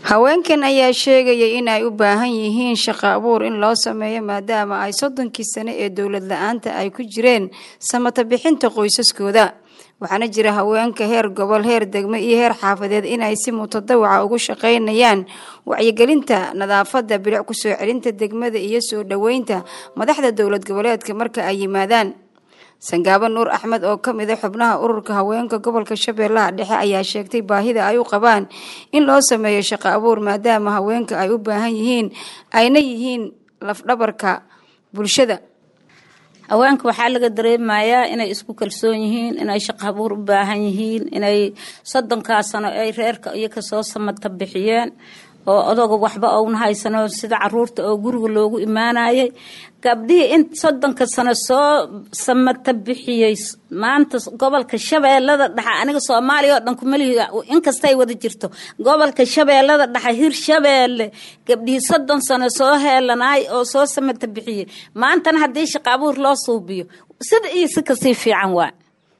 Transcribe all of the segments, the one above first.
haweenkan ayaa sheegaya in ay u baahan yihiin shaqo abuur in loo sameeyo maadaama ay soddonkii sane ee dowlad la-aanta ay ku jireen samata bixinta qoysaskooda waxaana jira haweenka heer gobol heer degmo iyo heer xaafadeed inay si mutadawaca ugu shaqaynayaan wacyigelinta nadaafadda bilic kusoo celinta degmada iyo soo dhoweynta madaxda dowlad goboleedka marka ay yimaadaan sangaabo nuur axmed oo ka mid a xubnaha ururka haweenka gobolka shabeellaha dhexe ayaa sheegtay baahida ay u qabaan in loo sameeyo shaqo abuur maadaama haweenka ay u baahan yihiin ayna yihiin lafdhabarka bulshada haweenka waxaa laga dareemayaa inay isku kalsoon yihiin inay shaqo abuur u baahan yihiin inay soddonkaa sano ay reerka iyo kasoo samata bixiyeen oo odoga waxba ouna haysano sida caruurta oo guriga loogu imaanayay gabdhihii in soddonka sano soo samata bixiyey maanta gobolka shabeellada dhexe aniga soomaaliya oo dhan kumalihi inkastay wada jirto gobolka shabeellada dhexe hir shabeelle gabdhihii soddon sano soo heelanaay oo soo samata bixiyey maantana haddii shaqo abuur loo suubiyo sida iyo si kasii fiican waa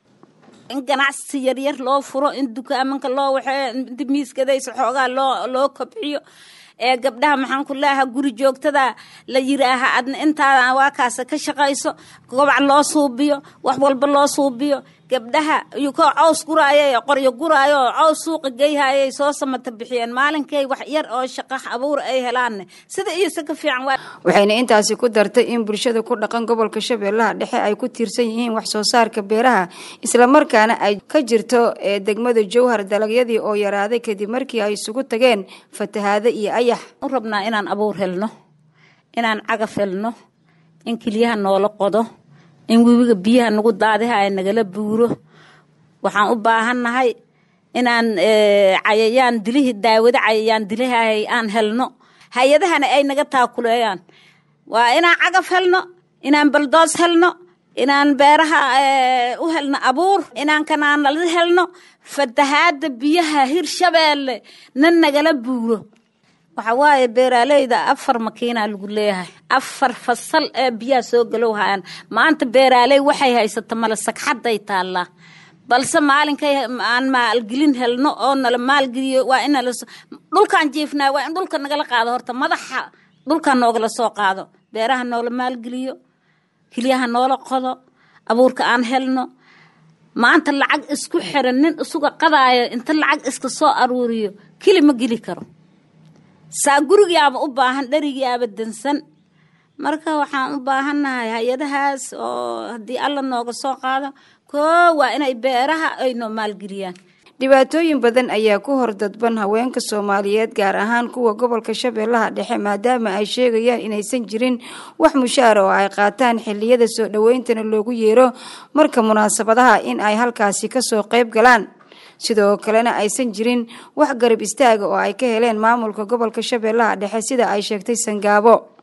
in ganacsi yaryar loo furo in dukaamanka loo waxee miiskadaysa xoogaa loo loo kobciyo ee gabdhaha maxaan ku leeaha guri joogtada la yiraaha adna intaada waa kaasa ka shaqayso gobac loo suubiyo wax walba loo suubiyo gabdhaha iyukoo caws guraayay qoryo guraayo oo caws suuqa geyhayay soo samata bixiyeen maalinkay wax yar oo shaqo abuur ay helaanne sida iyo si ka fiican waa waxayna intaasi ku dartay in bulshada ku dhaqan gobolka shabeellaha dhexe ay ku tiirsan yihiin wax soo saarka beeraha islamarkaana ay ka jirto ee degmada jowhar dalagyadii oo yaraaday kadib markii ay isugu tageen fatahaado iyo ayax u rabnaa inaan abuur helno inaan cagaf helno in keliyaha noola qodo in webiga biyaha nagu daadiha ay nagala buuro waxaan u baahannahay inaan cayayaan dilihii daawado cayayaan dilihay aan helno hay-adahana ay naga taakuleeyaan waa inaan cagaf helno inaan baldoos helno inaan beeraha u helno abuur inaan kanaanala helno fatahaada biyaha hir shabeelle na nagala buuro waxa waaye beeraaleyda afar makiinaa lagu leeyahay afar fasal ee biyaha soo galow hayaan maanta beeraaley waxay haysata male sagxadday taallaa balse maalinkay aan maalgelin helno oo nala maalgeliyo waa in dhulkaan jiifnaa waa in dhulka nagala qaado horta madaxa dhulkaan noogala soo qaado beeraha noola maalgeliyo hilyaha noola qodo abuurka aan helno maanta lacag isku xiran nin isuga qadaayo inta lacag iska soo aruuriyo keli ma geli karo saa gurigaaba u baahan dherigaaba dansan marka waxaan u baahannahay hay-adahaas oo haddii alla nooga soo qaado koo waa inay beeraha ay noo maalgeliyaan dhibaatooyin badan ayaa ku hor dadban haweenka soomaaliyeed gaar ahaan kuwa gobolka shabeellaha dhexe maadaama ay sheegayaan inaysan jirin wax mushaara oo ay qaataan xilliyada soo dhoweyntana loogu yeero marka munaasabadaha in ay halkaasi kasoo qayb galaan sidoo kalena aysan jirin wax garab istaaga oo ay ka heleen maamulka gobolka shabeellaha dhexe sida ay sheegtay sangaabo